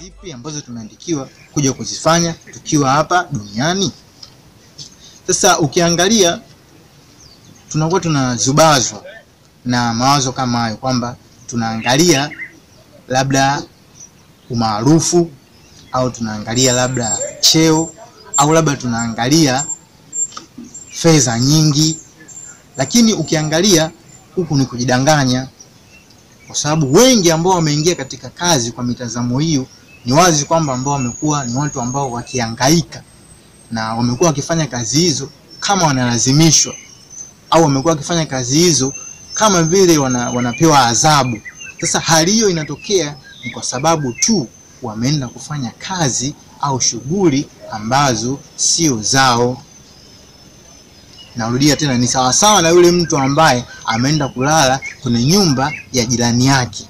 zipi ambazo tumeandikiwa kuja kuzifanya tukiwa hapa duniani? Sasa ukiangalia, tunakuwa tunazubazwa na mawazo kama hayo kwamba tunaangalia labda umaarufu au tunaangalia labda cheo au labda tunaangalia fedha nyingi, lakini ukiangalia huku ni kujidanganya, kwa sababu wengi ambao wameingia katika kazi kwa mitazamo hiyo, ni wazi kwamba ambao wamekuwa ni watu ambao wakihangaika na wamekuwa wakifanya kazi hizo kama wanalazimishwa, au wamekuwa wakifanya kazi hizo kama vile wana, wanapewa adhabu. Sasa hali hiyo inatokea ni kwa sababu tu wameenda kufanya kazi au shughuli ambazo sio zao. Narudia tena, ni sawasawa na yule mtu ambaye ameenda kulala kwenye nyumba ya jirani yake.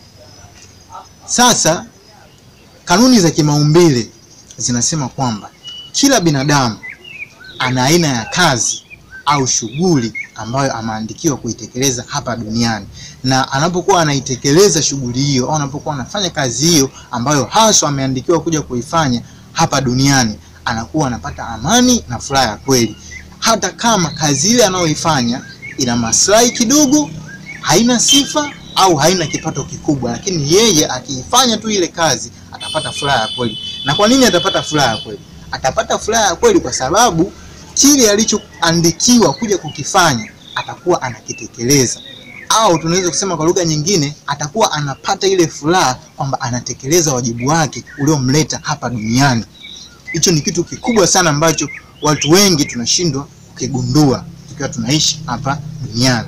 Sasa kanuni za kimaumbile zinasema kwamba kila binadamu ana aina ya kazi au shughuli ambayo ameandikiwa kuitekeleza hapa duniani, na anapokuwa anaitekeleza shughuli hiyo au anapokuwa anafanya kazi hiyo ambayo haswa ameandikiwa kuja kuifanya hapa duniani, anakuwa anapata amani na furaha ya kweli, hata kama kazi ile anayoifanya ina maslahi kidogo, haina sifa au haina kipato kikubwa, lakini yeye akiifanya tu ile kazi atapata furaha ya kweli. Na kwa nini atapata furaha ya kweli? Atapata furaha ya kweli kwa sababu kile alichoandikiwa kuja kukifanya atakuwa anakitekeleza, au tunaweza kusema kwa lugha nyingine, atakuwa anapata ile furaha kwamba anatekeleza wajibu wake uliomleta hapa duniani. Hicho ni kitu kikubwa sana ambacho watu wengi tunashindwa kukigundua tukiwa tunaishi hapa duniani.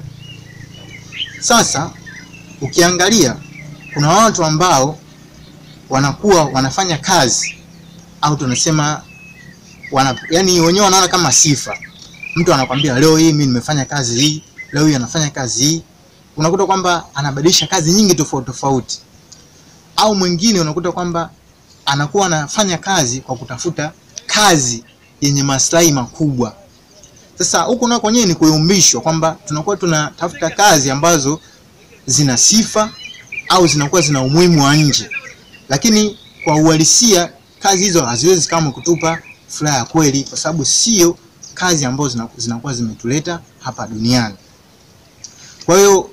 Sasa ukiangalia, kuna watu ambao wanakuwa wanafanya kazi au tunasema wana, yani wenyewe wanaona kama sifa. Mtu anakwambia leo hii mimi nimefanya kazi hii, leo hii anafanya kazi hii. Unakuta kwamba anabadilisha kazi nyingi tofauti tofauti, au mwingine unakuta kwamba anakuwa anafanya kazi kwa kutafuta kazi yenye maslahi makubwa. Sasa huku nako kwenyewe ni kuyumbishwa kwamba tunakuwa tunatafuta kazi ambazo zina sifa au zinakuwa zina umuhimu wa nje, lakini kwa uhalisia kazi hizo haziwezi kama kutupa furaha ya kweli, kwa sababu sio kazi ambazo zinakuwa zimetuleta hapa duniani. Kwa hiyo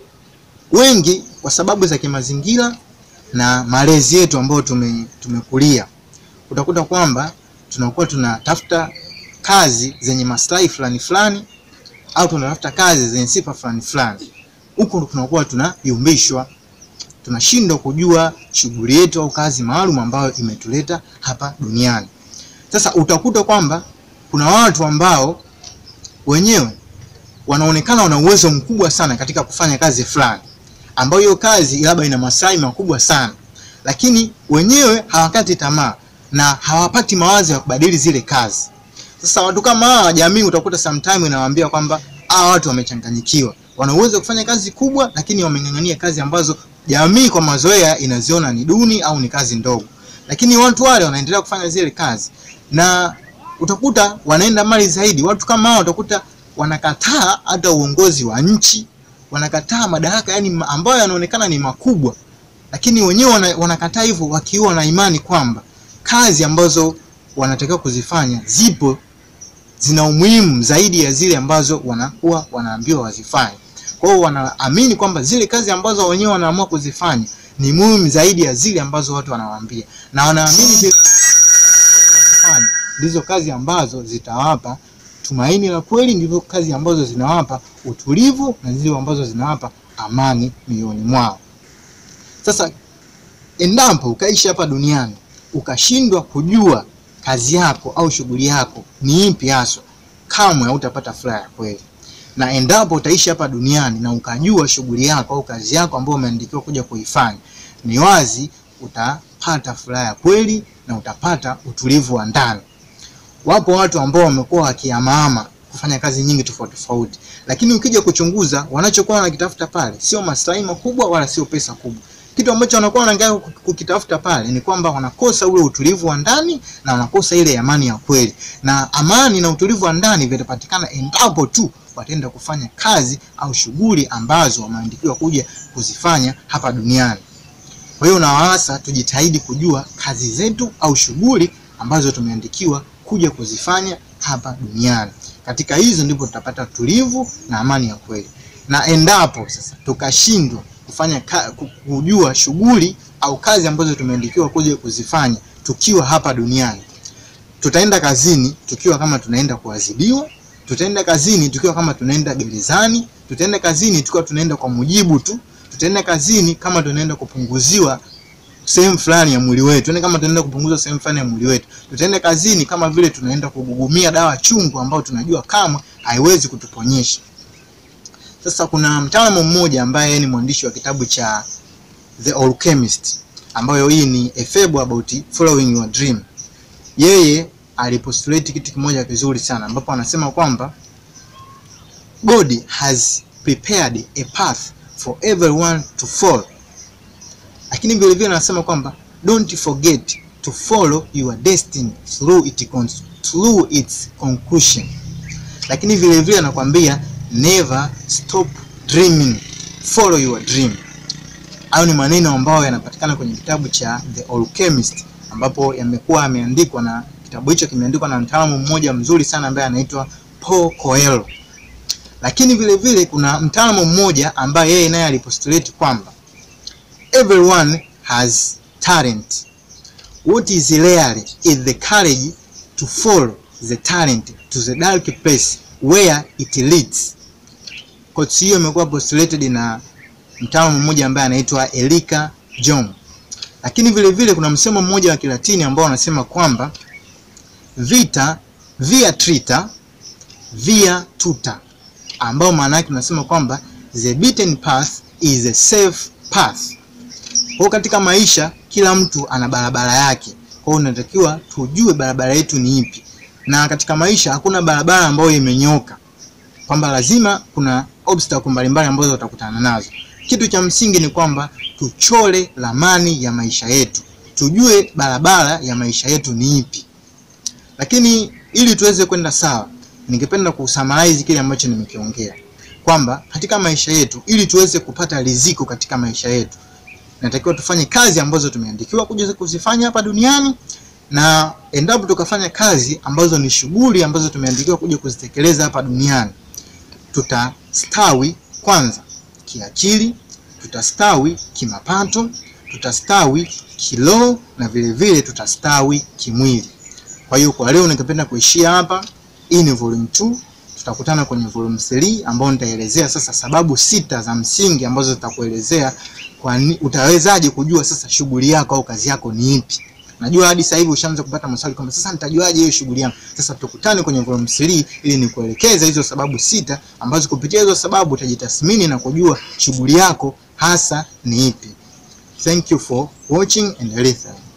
wengi, kwa sababu za kimazingira na malezi yetu ambayo tume, tumekulia, utakuta kwamba tunakuwa tunatafuta kazi zenye maslahi fulani fulani au tunatafuta kazi zenye sifa fulani fulani. Huku tunakuwa tunayumbishwa, tunashindwa kujua shughuli yetu au kazi maalum ambayo imetuleta hapa duniani. Sasa utakuta kwamba kuna watu ambao wenyewe wanaonekana wana uwezo mkubwa sana katika kufanya kazi fulani, ambayo hiyo kazi labda ina maslahi makubwa sana, lakini wenyewe hawakati tamaa na hawapati mawazo ya kubadili zile kazi. Sasa watu kama hawa, jamii utakuta sometime inawaambia kwamba hawa watu wamechanganyikiwa, wana uwezo wa kufanya kazi kubwa, lakini wameng'ang'ania kazi ambazo jamii kwa mazoea inaziona ni duni au ni kazi ndogo, lakini watu wale wanaendelea kufanya zile kazi na utakuta wanaenda mbali zaidi. Watu kama hao utakuta wanakataa hata uongozi wa nchi, wanakataa madaraka yani ambayo yanaonekana ni makubwa, lakini wenyewe wana, wanakataa hivyo wakiwa na imani kwamba kazi ambazo wanatakiwa kuzifanya zipo zina umuhimu zaidi ya zile ambazo wanakuwa wanaambiwa wazifanye. Kwa hiyo wanaamini kwamba zile kazi ambazo wenyewe wanaamua kuzifanya ni muhimu zaidi ya zile ambazo watu wanawaambia, na wanaamini zile wanazofanya ndizo kazi ambazo zitawapa tumaini la kweli, ndizo kazi ambazo zinawapa utulivu na ndizo ambazo zinawapa amani mioyoni mwao. Sasa endapo ukaishi hapa duniani ukashindwa kujua kazi yako au shughuli yako ni ipi haswa, kamwe hautapata furaha ya kweli. Na endapo utaishi hapa duniani na ukajua shughuli yako au kazi yako ambayo umeandikiwa kuja kuifanya, ni wazi utapata furaha ya kweli na utapata utulivu wa ndani. Wapo watu ambao wamekuwa wakiamaama kufanya kazi nyingi tofauti tofauti, lakini ukija kuchunguza wanachokuwa wanakitafuta pale sio maslahi makubwa wala sio pesa kubwa. Kitu ambacho wanakuwa wanaangalia kukitafuta pale ni kwamba wanakosa ule utulivu wa ndani na wanakosa ile amani ya kweli, na amani na utulivu wa ndani vitapatikana endapo tu wataenda kufanya kazi au shughuli ambazo wameandikiwa kuja kuzifanya hapa duniani. Kwa hiyo nawaasa tujitahidi kujua kazi zetu au shughuli ambazo tumeandikiwa kuja kuzifanya hapa duniani. Katika hizo ndipo tutapata tulivu na amani ya kweli. Na endapo sasa tukashindwa kufanya ka, ku- kujua shughuli au kazi ambazo tumeandikiwa kuja kuzifanya tukiwa hapa duniani, tutaenda kazini tukiwa kama tunaenda kuadhibiwa, tutaenda kazini tukiwa kama tunaenda gerezani, tutaenda kazini tukiwa tunaenda kwa mujibu tu, tutaenda kazini kama tunaenda kupunguziwa sehemu fulani ya mwili wetu, yani kama tunaenda kupunguza sehemu fulani ya mwili wetu. Tutaenda kazini kama vile tunaenda kugugumia dawa chungu ambayo tunajua kama haiwezi kutuponyesha. Sasa kuna mtaalamu mmoja ambaye ni mwandishi wa kitabu cha The Alchemist, ambayo hii ni a fable about following your dream. Yeye alipostulate kitu kimoja kizuri sana, ambapo anasema kwamba God has prepared a path for everyone to follow lakini vile vile anasema kwamba don't forget to follow your destiny through it cons- through its conclusion. Lakini vile vile anakwambia never stop dreaming, follow your dream. Hayo ni maneno ambayo yanapatikana kwenye kitabu cha The Alchemist, ambapo yamekuwa yameandikwa na kitabu hicho kimeandikwa na mtaalamu mmoja mzuri sana ambaye anaitwa Paul Coelho. Lakini vile vile kuna mtaalamu mmoja ambaye yeye naye alipostulate kwamba everyone has talent. What is rare is the courage to follow the talent to the dark place where it leads. Quotes hiyo imekuwa postulated na mtaalamu mmoja ambaye anaitwa Elika Jong. Lakini vile vile kuna msemo mmoja wa Kilatini ambao unasema kwamba vita via trita via tuta, ambao maana yake unasema kwamba the beaten path is a safe path. Kwa hiyo katika maisha kila mtu ana barabara yake. Kwa hiyo unatakiwa tujue barabara yetu ni ipi, na katika maisha hakuna barabara ambayo imenyoka, kwamba lazima kuna obstacle mbalimbali ambazo utakutana nazo. Kitu cha msingi ni kwamba tuchore ramani ya maisha yetu, tujue barabara ya maisha yetu ni ipi. Lakini ili tuweze kwenda sawa, ningependa kusummarize kile ambacho nimekiongea kwamba katika maisha yetu, ili tuweze kupata riziki katika maisha yetu natakiwa tufanye kazi ambazo tumeandikiwa kuja kuzifanya hapa duniani, na endapo tukafanya kazi ambazo ni shughuli ambazo tumeandikiwa kuja kuzitekeleza hapa duniani, tutastawi kwanza kiakili, tutastawi kimapato, tutastawi kiroho na vile vile tutastawi kimwili. Kwa hiyo kwa leo ningependa kuishia hapa. Hii ni volume 2 tutakutana kwenye volume 3 ambayo nitaelezea sasa sababu sita za msingi ambazo zitakuelezea kwa ni, utawezaje kujua sasa shughuli yako au kazi yako ni ipi. Najua hadi sasa hivi ushaanza kupata maswali kwamba sasa nitajuaje hiyo shughuli yangu. Sasa tukutane kwenye volume 3 ili nikuelekeze hizo sababu sita ambazo kupitia hizo sababu utajitathmini na kujua shughuli yako hasa ni ipi. Thank you for watching and listening.